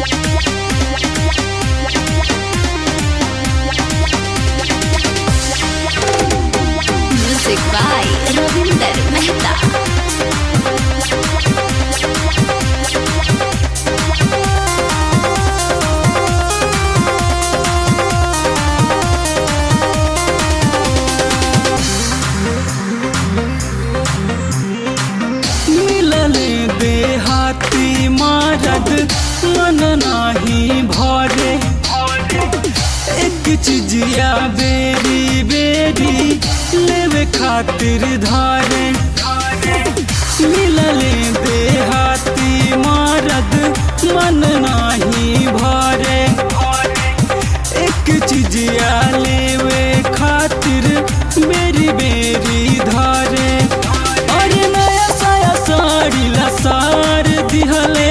Music by Ravinder Mehta. मिलले देहाती मारद मन नाही भरे एक चिजिया बेरी बेरी लेवे खातिर धारे मिलले देहाती मारद मन नाही भरे एक चिजिया लेवे खातिर बेरी बेरी धारे अरे नया साया साड़ी लसार दिहले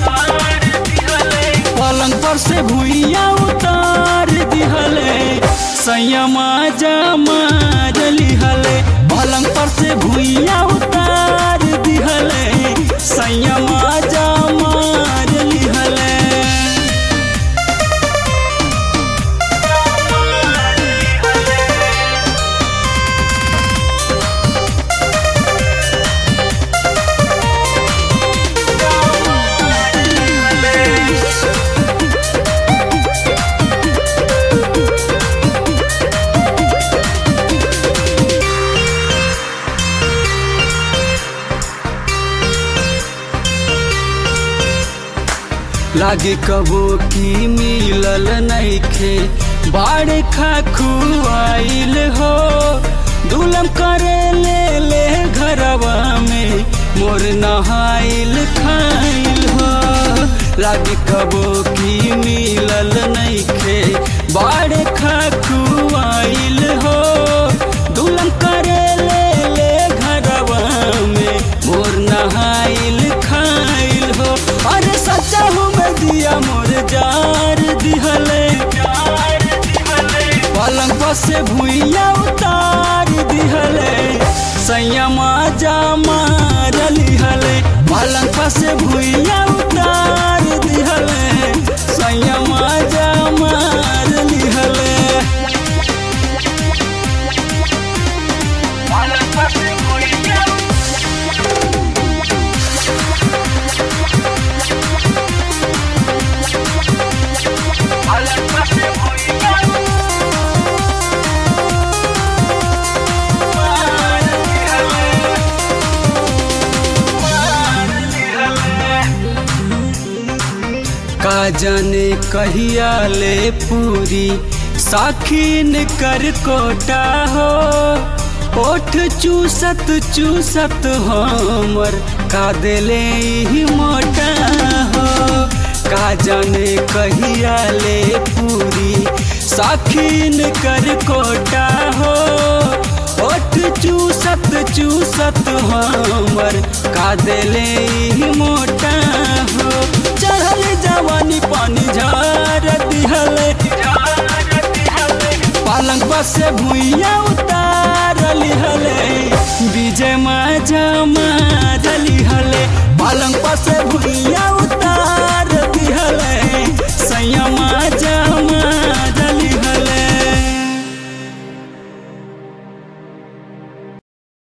पलंग पर से भुइया उतार दिहले संयमा जमा लिहले पलंग पर से भुइया उतार दिहले संयमा जमा लिहले लागे कबो की मिलल नइखे बाड़े खा खुआइल हो दुलम करे ले ले घरवा में मोर नहाइल खाइल हो लागे कबो की मिलल नइखे बाड़े खा खुआइल हो दुलम करे ले ले घरवा में मोर नहाइल खाइल हो अरे सच्चा हूँ मैं दिया मोर जार दिहले पलंग पर से भुइया उतार दिहले संयमा जामा लिहले पलंग पर से भुइया उतार दिहले संयमा जामा लिहले का जाने कहिया ले पूरी साखीन कर कोटा हो ओठ चूसत चूसत हमर का दिले ही मोटा हो का जाने कहिया ले पूरी साखीन कर कोटा हो ओठ चूसत चूसत हमर का दिले ही मोटा हो चढ़ल जवानी पानी झार दिहले पलंग पर से भुइया उतार लिहले विजय माजा मार लिहले पलंग पर से भुइया